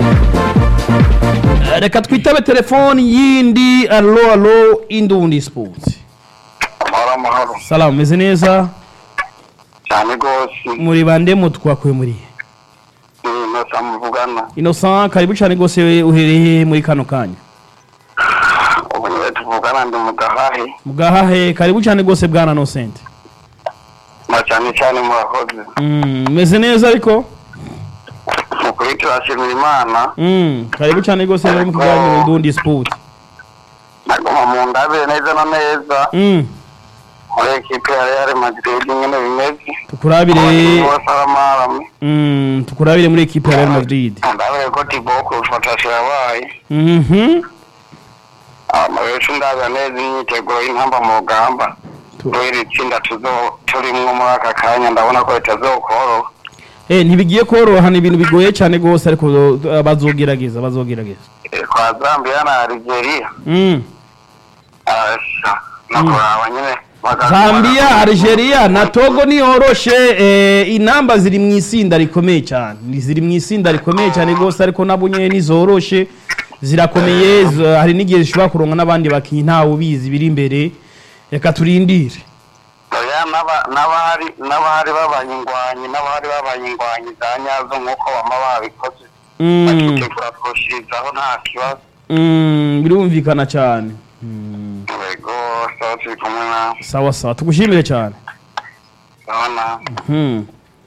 Eh, reka twitabe telefoni yindi alo alo indundi sports amahoro amahoro salamu meze neza cyane rwose muri bande mutwakuye muri ni inosa muvugana innocent karibu cyane rwose uhereye muri kano kanya ubu niwe tuvugana ndi mu gahahe mugahahe karibu cyane rwose bwana Innocent na cyane cyane murakoze mm, meze neza ariko mukuri turashimira imana mm, karibu cyane rwose muri mu kiganiro indundi sport naguma mu ndabire neza na neza mm, muri ekipe ya real madrid nyine bimeze tukurabire bose aramarame mm, tukurabire muri equipe ya Real Madrid ndabire ko tiboko ufatasi yabaye mhm amabenshi ndaza neza imyiteguro y'intamba mu rugamba Tu- kubera itsinda tuzo- turimwo muri aka kanya ndabona ko bitazokoroha eh ntibigiye koroha ni ibintu bigoye cyane rwose ariko uh, bazogerageza bazogerageza Eh, kwa zambia na algeria mm. arasha no kuraba nyine bagaza- Zambia, Algeria na Togo niyoroshe eh, inamba ziri mu isinda rikomeye cyane Ni ziri mu isinda rikomeye cyane rwose ariko nabo nyene nizoroshe zirakomeye z- hari n'igihe zishobora kuronka n'abandi bakinyi ntawe ubizi biri imbere reka turindire oya n'aba- n'abahari n'abahari babanyingwanyi n'abahari babanyingwanyi za nyazo nk'uko bama babikoze mm, bakitegura kurushirizaho nta kibazo mm, birumvikana cyane mm, yego sawa turi kumwe nawe sawa sawa tugushimire cyane sawa nawe Hmm.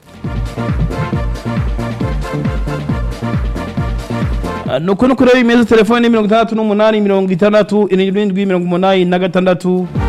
Ah, nuko nuko rero bimeze telefone ni mirongo itandatu n'umunani mirongo itandatu irindwi mirongo umunani na gatandatu